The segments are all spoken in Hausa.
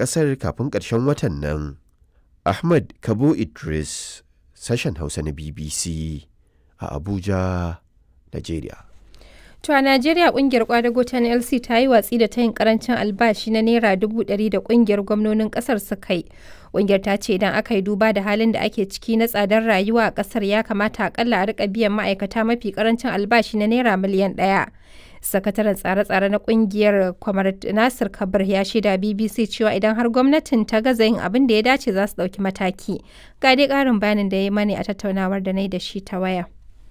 ƙasar kafin ƙarshen watan nan. Ahmad Kabo Idris, sashen Hausa na BBC a Abuja, Najeriya. To a Najeriya kungiyar kwadago ta NLC ta yi watsi da tayin karancin albashi na naira dubu ɗari da kungiyar gwamnonin ƙasar suka yi. Kungiyar ta ce idan aka yi duba da halin da ake ciki na tsadar rayuwa a ƙasar ya kamata akalla a rika biyan ma'aikata mafi karancin albashi na naira miliyan ɗaya. Sakataren tsare-tsare na kungiyar Kwamar Nasir Kabir ya shaida BBC cewa idan har gwamnatin ta gaza yin abin da ya dace za su ɗauki mataki. Ga dai ƙarin bayanin da ya mani a tattaunawar da na yi da shi ta waya.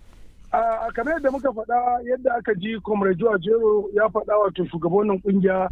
a kamar yadda muka faɗa yadda aka ji comrade jero ya faɗa wato shugabannin kungiya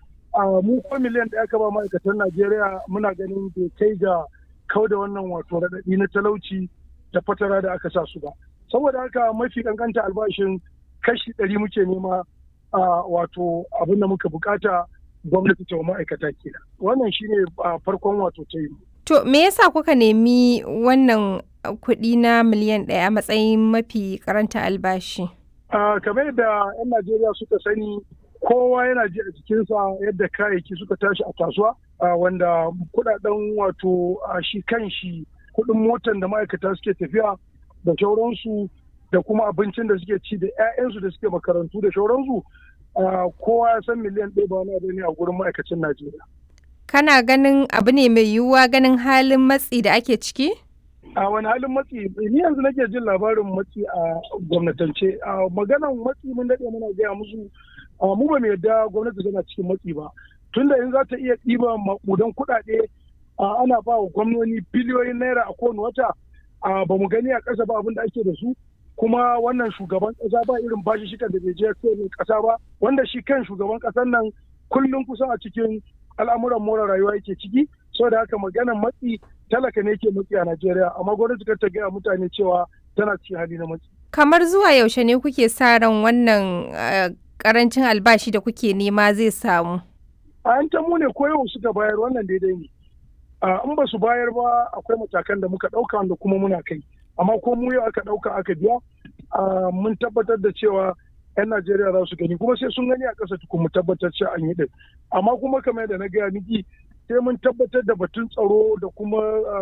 a mu ko miliyan ɗaya ka ba ma'aikatan najeriya muna ganin bai kai ga kau da wannan wato raɗaɗi na talauci da fatara da aka sa su ba saboda haka mafi kankanta albashin kashi ɗari muke nema a wato abin da muka bukata gwamnati ta ma'aikata kenan wannan shine farkon wato ta yi To me yasa kuka nemi wannan kuɗi na miliyan ɗaya a matsayin mafi karanta albashi? kamar yadda 'yan Najeriya suka sani kowa yana ji a jikinsa yadda kayayyaki suka tashi a kasuwa wanda kudaden wato shi kan shi kuɗin motan da ma'aikata suke tafiya da shauransu da kuma abincin da suke ci da 'ya'yansu da suke makarantu da shauransu kowa ya san miliyan ɗaya ba wani abu ne a gurin ma'aikacin Najeriya. Kana ganin abu ne mai yiwuwa ganin halin matsi da ake ciki? a wani halin matsi ni yanzu nake jin labarin matsi a gwamnatance a maganan matsi mun daɗe muna gaya musu mu ba mu yadda gwamnati tana cikin matsi ba tunda in za ta iya ɗiba maƙudan kuɗaɗe ana ba wa gwamnoni biliyoyin naira a kowane wata ba mu gani a ƙasa ba abin da ake da su kuma wannan shugaban ƙasa ba irin bashi shikan da bai je ƙasa ba wanda shi kan shugaban ƙasar nan kullum kusan a cikin al'amuran more rayuwa yake ciki saboda haka maganan matsi talaka ne ke matsi a Najeriya amma gwamnati kar ta gaya mutane cewa tana cikin hali na matsi. Kamar zuwa yaushe ne kuke sa ran wannan karancin albashi da kuke nema zai samu? A yan mu ne ko yau suka bayar wannan daidai ne. In ba su bayar ba akwai matakan da muka ɗauka wanda kuma muna kai. Amma ko mu yau aka ɗauka aka biya mun tabbatar da cewa 'yan Najeriya za su gani kuma sai sun gani a ƙasa tukun mu tabbatar cewa an yi ɗin. Amma kuma kamar yadda na gaya miki sai mun tabbatar da batun tsaro da kuma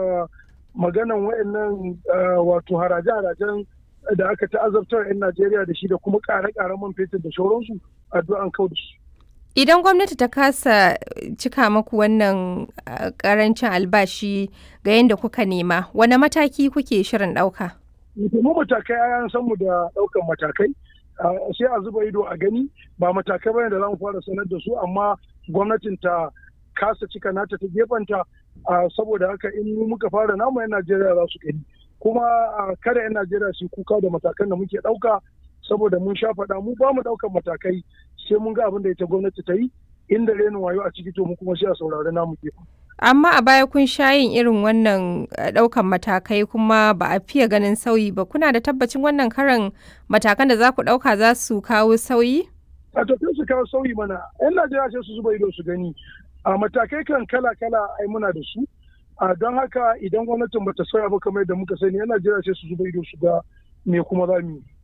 maganan wayannan wato haraje-harajen da aka ta'azabtar 'yan Najeriya da shi da kuma ƙare-ƙaren man fetur da shauransu addu'an kau da su. Idan gwamnati ta kasa cika maku wannan karancin albashi ga yadda kuka nema, wane mataki kuke shirin ɗauka? Mu matakai an san mu da ɗaukan matakai. sai a zuba ido a gani ba matakai bane da za mu fara sanar da su amma gwamnatin ta kasa cika nata ta gefanta saboda haka in muka fara namu 'yan Najeriya za su gani kuma kada 'yan Najeriya su kuka da matakan da muke ɗauka saboda mun sha faɗa mu ba mu ɗaukan matakai sai mun ga abin da ita gwamnati ta yi inda renin wayo a ciki to mu kuma sai a saurari namu gefen. Amma a baya kun sha yin irin wannan ɗaukan matakai kuma ba a fiye ganin sauyi ba. Kuna da tabbacin wannan karan matakan da za ku ɗauka za su kawo sauyi? A tafiya su kawo sauyi mana. 'Yan Najeriya sai su zuba ido su gani. A matakai kan kala-kala ai muna da su. A don haka idan gwamnatin bata sauya ba kamar yadda muka sani 'yan Najeriya sai su zuba ido su ga me kuma za mu yi.